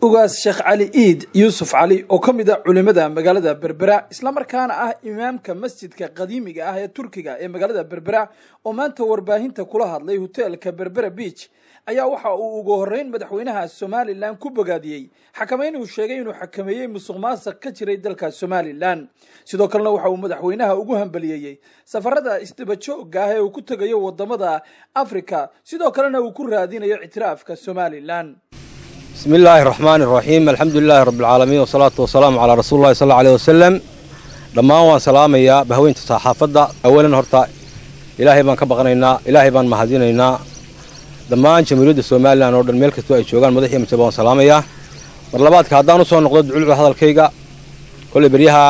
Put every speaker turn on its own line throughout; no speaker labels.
ugaas sheekh cali iid yuusuf cali oo ka mid a culimada magaalada berbera islamarkaana ah imaamka masjidka qadiimiga ah ee turkiga ee magaalada berbera oo maanta warbaahinta kula hadlay hoteelka berbera beach ayaa waxa uu ugu horeyn madaxweynaha somalilan ku bogaadiyey xakameyn uu sheegay inuu xakameeyey musuq maasuq ka jiray dalka somalilan sidoo kalena waxa uu madaxweynaha ugu hambaliyeeyey safarada isdabajooga ah ee uu ku tegayo wadamada africa sidoo kalena uu ku raadinayo ictiraafka somalilan
بسم الله الرحمن الرحيم الحمد لله رب العالمين والصلاة والسلام على رسول الله صلى الله عليه وسلم dhammaan waan salaamayaa bahweynta saxaafadda awalan horta ilaahay baan ka baqanaynaa ilaahay baan mahadinaynaa dhammaan jamhuuriyadda somalilan oo dhan meel kastoo ay joogaan madaxiyo majaba waan salaamayaa mar labaadka haddaan usoo noqdo duculucda hadalkayga kolley beryaha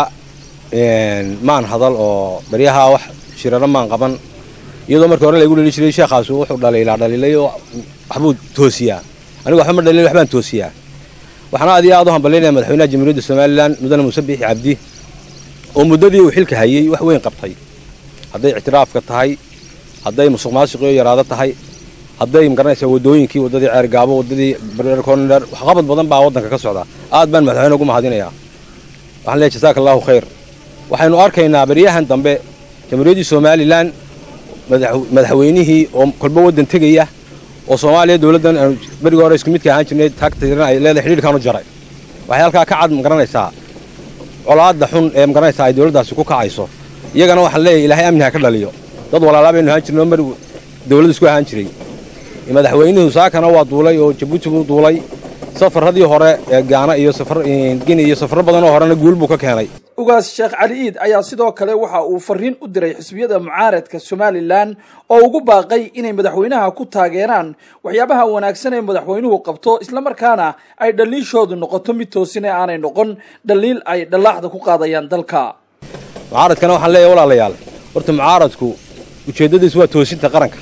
maan hadal oo beryaha wax shiraro maan qaban iyadoo markii hore laygu dheli jiray sheekhaas wuxuu dhaliilaa dhaliilay oo waxbuu toosiyaa anigu waxba ma dhalin waxbaan toosiyaa waxaana aad iyo aad u hambalyaynaya madaxweynaha jamhuuriyadda somalilan mudane muuse biixi cabdi oo muddadii uu xilka hayey wax weyn qabtay hadday ictiraafka tahay hadday musuq maasuqiyo yaraado tahay hadday magaranaysaa waddooyinkii waddadii ceergaabo waddadii bererkoner waxqabad badan baa waddanka ka socda aad baan madaxweyne ugu mahadinayaa waxaan leeyahay jasaaka allahu khayr waxaynu arkaynaa beryahan dambe jamhuuriyaddii somalilan madaxweynihii oo kolba waddan tegaya oo soomaaliya dowladdan aanu berigii hore isku midka ahaan jirnay taagtiran ay leedahay xidhiirkaanu jaray waxay halkaa ka cad magaranaysaa colaadda xun ee magaranaysaa ay dowladdaasi ku kacayso iyagana waxaan leeyahay ilaahay amni ha ka dhaliyo dad walaalaa baynu ahaan jirnay oo mar dowladda isku ahaan jiray madaxweynuhu saakana waa duulay oo jabuuti buu duulay safaradii hore ee gaana iyo safar gini iyo safaro badan oo horena guul buu ka keenay
ugaas sheekh cali iid ayaa sidoo kale waxa uu fariin u diray xisbiyada mucaaradka somalilan oo ugu baaqay inay madaxweynaha ku taageeraan waxyaabaha wanaagsan ee madaxweynuhu qabto islamarkaana ay dhaliishoodu noqoto mid toosin ee aanay noqon dhaliil ay dhallaaxda ku qaadayaan dalka
mucaaradkana waxaan leeyahay walaalayaal horta mucaaradku ujeeddadiisu waa toosinta qaranka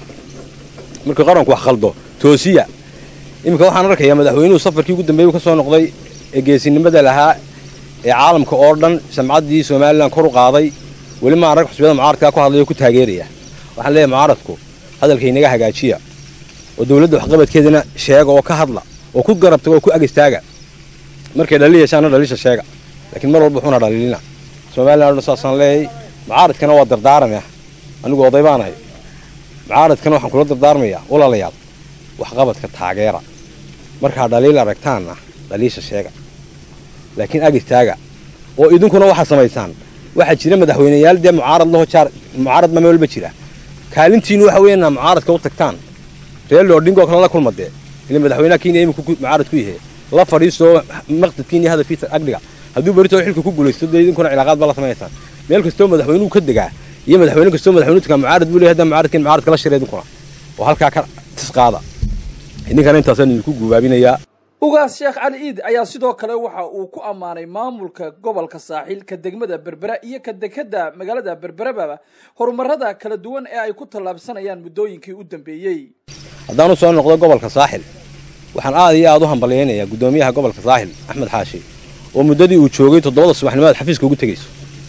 markii qaranku wax khaldo toosiya iminka waxaan arkayaa madaxweynuhu safarkii ugu dambeeyey ka soo noqday ee geesinimada lahaa ee caalamka oo dhan samcaddii somalilan kor u qaaday weli maan rag xusbiyada mucaaradkaa ku hadlaya oo ku taageeraya waxaan leeyahay mucaaradku hadalka inaga hagaajiya oo dowladda waxqabadkeedana sheega oo ka hadla oo ku garabtaga oo ku ag istaaga markay dhali yeeshaana dhaliisha sheega laakiin mar walba wuxuuna dhaliilina somalilan o dhan saasaan leeyahay mucaaradkana waa dardaaramaya anigu oday baanahay mucaaradkana waxaan kula dardaarmayaa walaalayaal waxqabadka taageera markaa dhaliil aragtaanna dhaliisha sheega laakiin ag istaaga oo idinkuna waxaad samaysaan waxaa jira madaxweyneyaal dee mucaarad laho jaar mucaarad ma meelba jira kaalintiinu waxa weeyana mucaaradka u tagtaan reer loodhingoo kale la kulmadee ila madaxweynaha kenya iminku mucaarad ku yahe la fadhiistoo maqsadkiina hadafkiisa agdhiga hadduu berito xilka ku guulaysto dee idinkuna cilaaqaad baa la samaysaan meel kastoo madaxweynuhu ka degaa iyo madaxweyne kastoo madaxweynuhu tagaa mucaarad buu leeyahay hadda mucaaradkiin mucaarad kala shira idinkuna oo halkaa ka tisqaada idinkana intaasaan idinku guubaabinayaa
ugaas sheekh cali iid ayaa sidoo kale waxa uu ku ammaanay maamulka gobolka saaxiil ka degmada berbera iyo ka dekada magaalada berberababa horumarada kala duwan ee ay ku tallaabsanayaan muddooyinkii u dambeeyey
haddaan u soo noqdo gobolka saaxil waxaan aad iyo aad u hambalyaynayaa guddoomiyaha gobolka saaxil axmed xaashi oo muddadii uu joogay toddobada subaxnimaad xafiiska ugu tegayso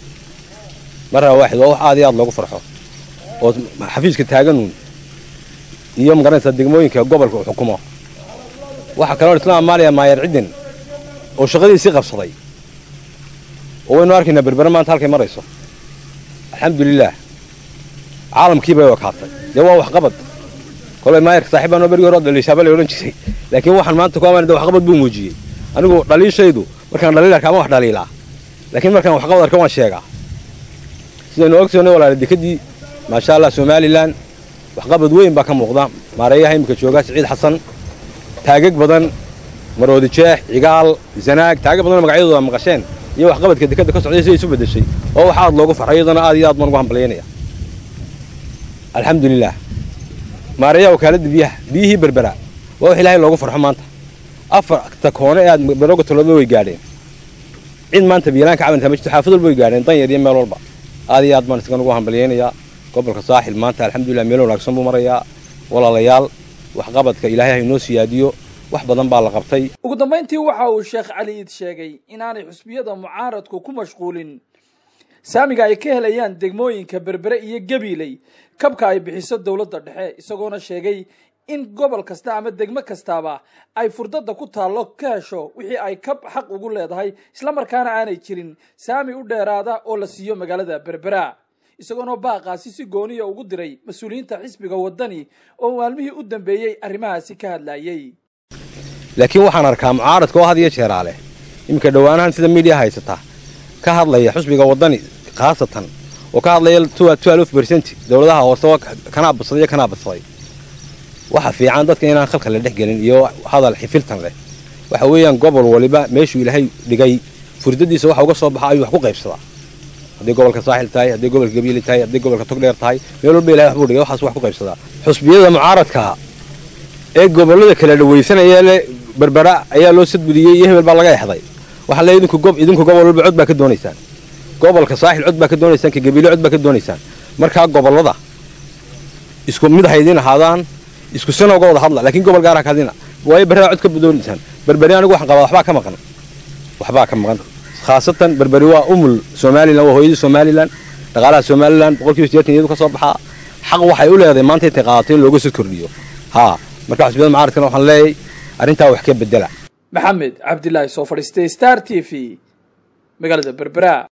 marraa waaxid waa wax aad iyo aad loogu farxo oo xafiiska taaganuun iyo magaranaysaa degmooyinka gobolka uu xukumo waxaa kaloo isla ammaanaya maayer cidden oo shaqadiisii qabsaday oo waynu arkaynaa berbere maanta halkay marayso alxamdulilaah caalamkii bay wakaatay dee waa waxqabad kolay maayerka saaxiibaan oo berigii hore dhaliishaaba la odhan jiray laakiin waxaan maanta ku ammaanay waxqabad buu muujiyey anigu dhaliishaydu markaan dhaliil arkaa ma wax dhaliilaa laakiin markaan waxqabad arka waan sheegaa sidaynu ogsoonay walaala dekadii maasha allah somalilan waxqabad weyn baa ka muuqda maareeyaha iminka jooga siciid xasan taagag badan maroodi jeex cigaal zanaag taagag badanoo magacyadooda maqasheen iyo waxqabadka dekadda ka socday siday isu beddeshay oo wax aad loogu farxay iyadana aad iyo aad baan ugu hambalyaynaya alxamdulilah maareeyaha wakaaladda biyaha biyihii berbera waa wax ilaahay loogu farxo maanta afarta koone ee aad barooga tolooba way gaadheen cid maanta biyalaan ka cabanaysaa ma jirto xaafad walba way gaadheen dan yar iyo meel walba aad iyo aad baan isagan ugu hambalyaynayaa gobolka saaxil maanta alxamdulilah meel wanaagsan buu marayaa walaalayaal waxqabadka ilaahay ha inoo siyaadiyo wax badan baa la qabtay
ugu dambayntii waxa uu sheekh cali iid sheegay inaanay xusbiyada mucaaradku ku mashquulin saamiga ay ka helayaan degmooyinka berbere iyo gabiiley kabka ay bixiso dowladda dhexe isagoona sheegay in gobol kasta ama degmo kastaaba ay furdada ku taallo ka hesho wixii ay ka xaq ugu leedahay islamarkaana aanay jirin saami u dheeraada oo la siiyo magaalada berbera isagoona baaqaasi si gooniya ugu diray mas-uuliyiinta xisbiga waddani oo maalmihii u dambeeyey arrimahaasi ka hadlayey
laakiin waxaan arkaa mucaaradka oo had iyo jeeraa leh iminka dhowaanahan sida miidiya haysata ka hadlaya xusbiga waddani khaasatan oo ka hadlaya bercent dowladaha hoose oo kanaa badsaday iyo kanaa badsaday waxa fiican dadka inaan khalka la dhex gelin iyo hadal xifiltan leh waxa weeyaan gobol waliba meeshuu ilaahay dhigay furdadiisa waxa uga soo baxa ayuu wax ku qaybsadaa haddii gobolka saaxil tahay haddii gobolka gabiili tahay haddii gobolka togdheer tahay meel walba ilahay waxbuu dhigay waxaas wax ku qaybsadaa xusbiyada mucaaradka ee gobollada kala dhawaysanaya le berbera ayaa loo sadgudiyey iyo hebel baa laga exday waxaa le idinku gob idinku gobol walba cod baa ka doonaysaan gobolka saaxil cod baa ka doonaysaan ka gabiile cod baa ka doonaysaan markaa gobollada isku mid haydin ahaadaan isku sina uga wada hadla laakiin gobol gaar ha kadina waayo berraa cod ka doonaysaan berberi anigu waxaan qabaa waxbaa ka maqan waxbaa ka maqan khaasatan berberi waa umul somalilan waa hooyadii somalilan dhaqaalaha somalilan boqolkiiba sideetan iyadu ka soo baxaa xaq waxay u leedahay maanta intay qaadato in looga soo kordhiyo haa marka xusbiyada mucaaradkana waxaan leeyahay arrintaa wax ka bedela
maxamed cabdilaahi soo fadhiistay star t v magaalada berbera